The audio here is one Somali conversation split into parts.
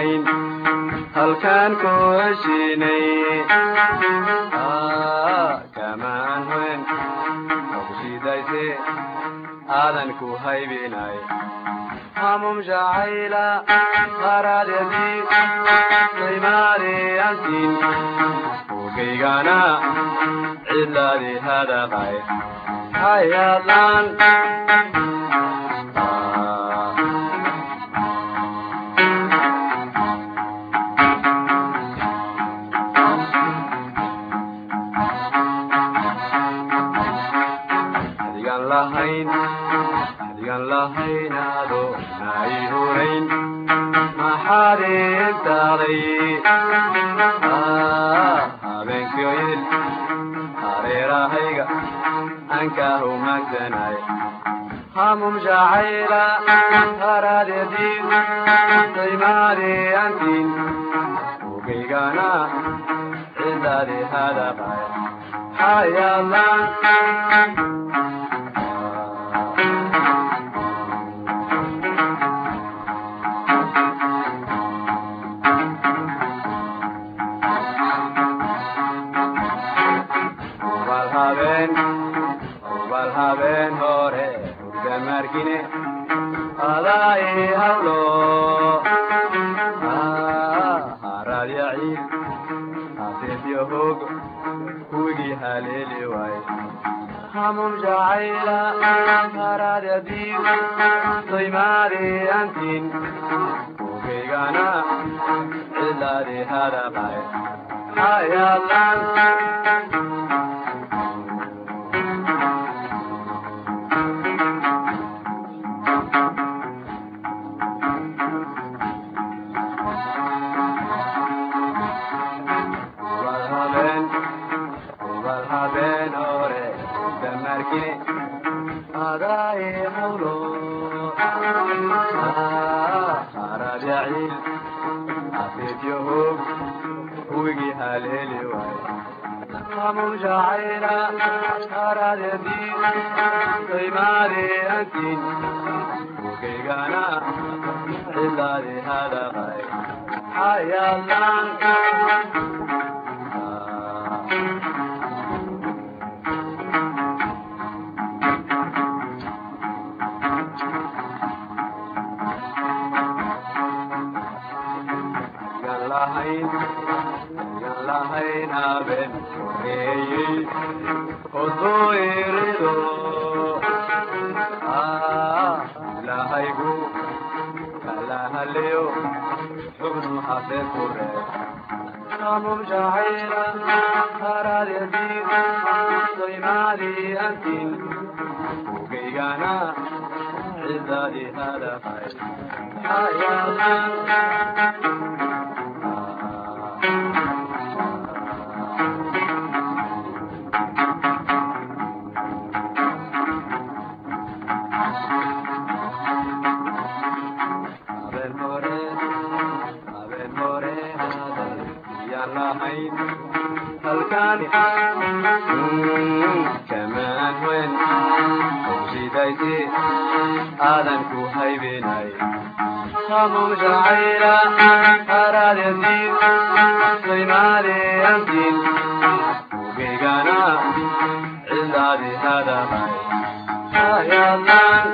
lahayn halkaan ku heshiinay kamaan hoyn ogsidayse aadan ku haybinay hamum jacayla qaraadadii daymaariyantiin ogaygana cidlaadii hadaqay hayadlaan adigan lahayn adigan lahaynaado nay hurayn maxaad intaaday habeenkioyil hareerahayga ankaa humagsanay hamum jacayla haraadedii daymaariyantiin ogaygana cidaadi hadaqay hayadlaan ubal habeen ubal habeen hore hurda markine adaa ii hawlo haraad yaciil haseefyo hoog kuwigii haleeli waay hamum jacayla haraadadii daymaariyantiin ogaygana cilaadi hadaqay hayadlaan ubal habeen ubal habeen hore damarkine adaa ii hawlo haraad yaciil haseefyo hoog kuwigii haleeli waay hamum jacayla haraadadii daymaariyantiin ogaygana cidaadi hadaqay hayadlaan yan lahayn yan lahayn haben horeeyey hodoo irido ilahaygu kalahaleyo xubnu hafeen ku reeb hamum jacayla haraadedii daymaariyantiin ogaygana cidaadi hadaqay hayadlaan habeen hore habeen hore hadal yaan lahayn halkaani kamaan weyn ogsidaysi aadan ku haybinay hamum jacayla haraadadii daymaariyantiin ogaygana cidaadi hadaqay hayadlaan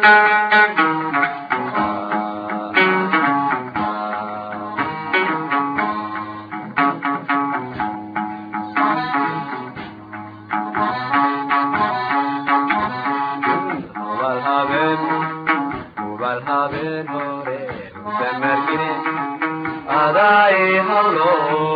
ubal habeen ubal habeen hore damarkine adaa ii hawlo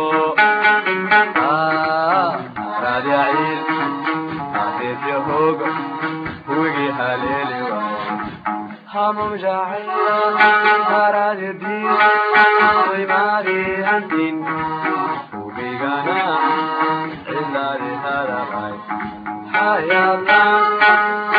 haraad yaciil haseefyo hoog huwigii haleeli waay hamum jacayla haraadadii daymaariyantiin ogaygana cidaadi hadaqay hayadlaan